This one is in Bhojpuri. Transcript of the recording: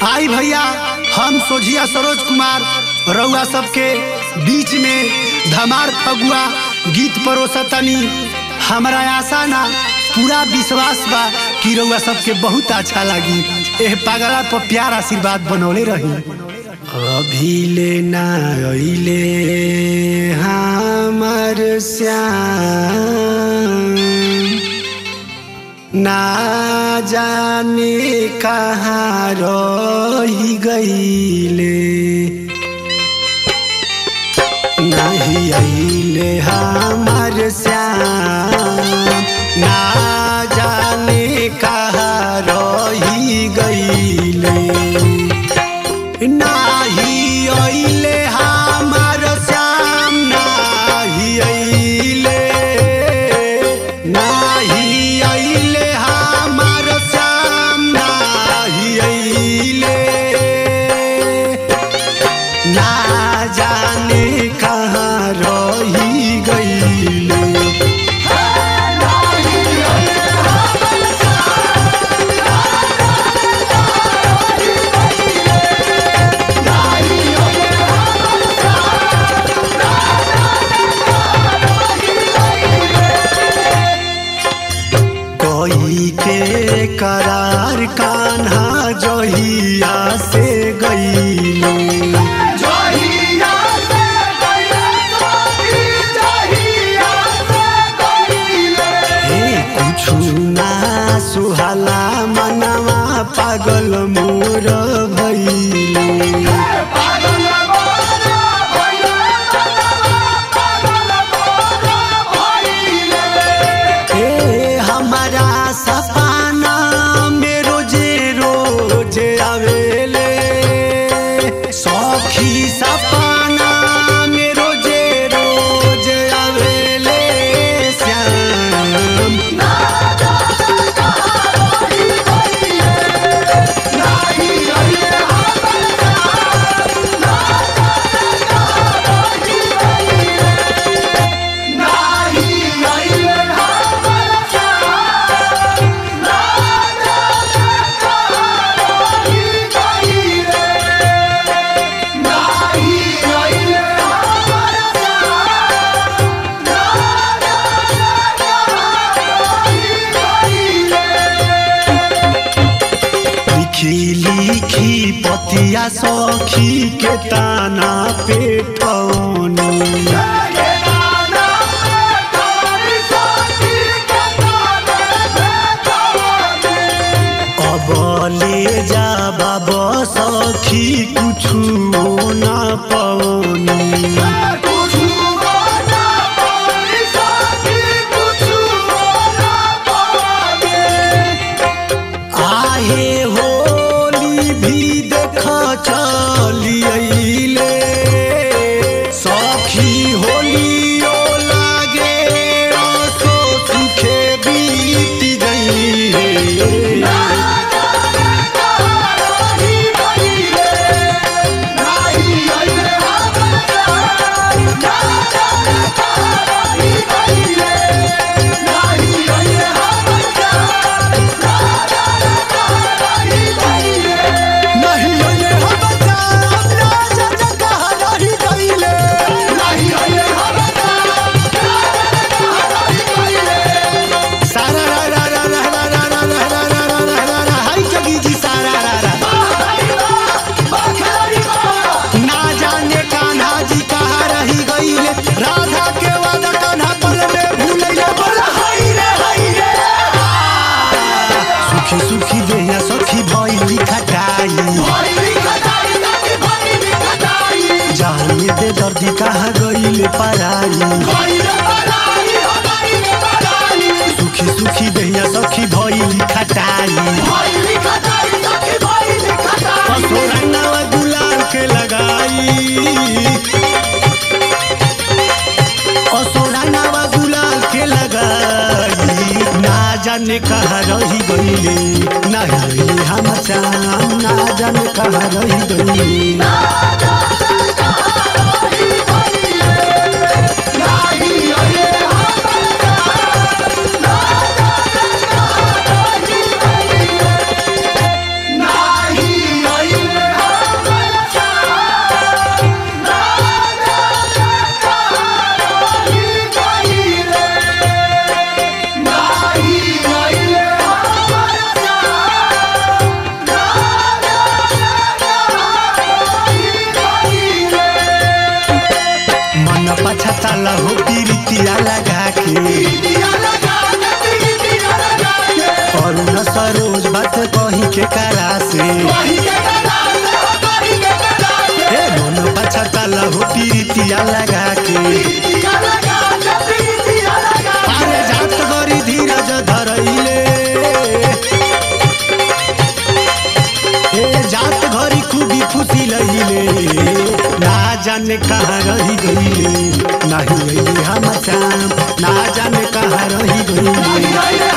आई भैया हम सोझिया सरोज कुमार रउआ सबके बीच में धमार फगुआ गीत परोसतनी हमरा आशा ना पूरा विश्वास बा कि रउआ सबके बहुत अच्छा लागी एह पागला पर प्यार आशीर्वाद बनौले रही अभी ले ना अइले हमर श्याम ना जाने कहाँ रही गईले नहीं अइले हमार श्याम ना जाने कहाँ रही गईले नाही अइले हमार श्याम नाही अइले नाही अइले हमार श्याम नाही अइले ना जाने कहाँ रही गईले कोई के करार कान्हा जहिया से गईले हे कुछु ना सुहाला मनवा पागल मोर भइले हे हमारा सपना में रोजे रोजे आवेले सखी सपना में रोजे रोजे आवेले श्याम लिखी लिखी पतिया सखी के ताना पे ठौनी अब ले जा बाबा सखी कुछु ना पौनी आहे होली भी देख चली अइले सखी होलियो लागे असो सुखे बीत गई नहीं अइले हम बच्चा अपना जग कहाँ रही गइले सारा रा रा रा रा रा रा रा रा रा रा रा रा रा रा हाय जगी जी सारा रा रा ना जाने कान्हा जी कहाँ रही गईले राधा के वादा कान्हा पल में भूलैले बोला हाय रे हाय रे सुखी सुखी देहिया सखी भइली खटाई जाने दे दर्दी कहाँ गईले पराई सुखी सुखी देहिया सखी भइली खटाई असोरंगवा गुलाल के लगाई असोरंगवा गुलाल के लगाई ना जाने कहाँ रही गईले ना रही हम चाम ना जाने कहाँ रही गईले Nahi के करा से ए मन पछताला हो पीरितिया लगा के अरे जात गरी धीरज धरैले ए जात घरी खूबी खुशी लहिले ना जाने कहाँ रही गईले नाही अइले हम चाम ना जाने कहाँ रही गईले